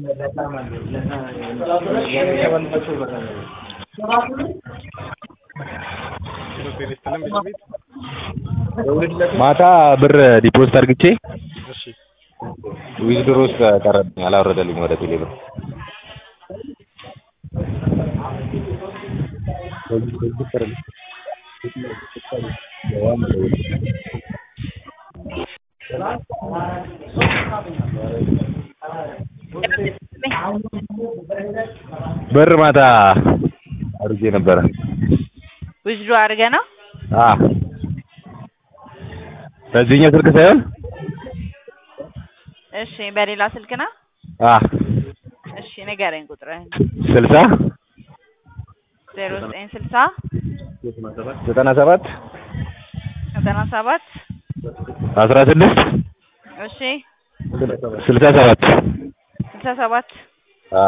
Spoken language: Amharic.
ማታ ብር ዲፖዚት አድርግቼ እሺ ዊዝድሮ ውስጥ ቀረብኝ አላወረደልኝ ወደ ቴሌ ብር ብር ማታ አድርጌ ነበረ ዊዝድሮ አድርገህ ነው? አ በዚህኛው ስልክ ሳይሆን እሺ በሌላ ስልክ ነው? አ እሺ ንገረኝ ቁጥርህን። ስልሳ ዜሮ ዘጠኝ ስልሳ ዘጠና ሰባት ዘጠና ሰባት አስራ ስድስት እሺ ስልሳ ሰባት ስልሳ ሰባት አ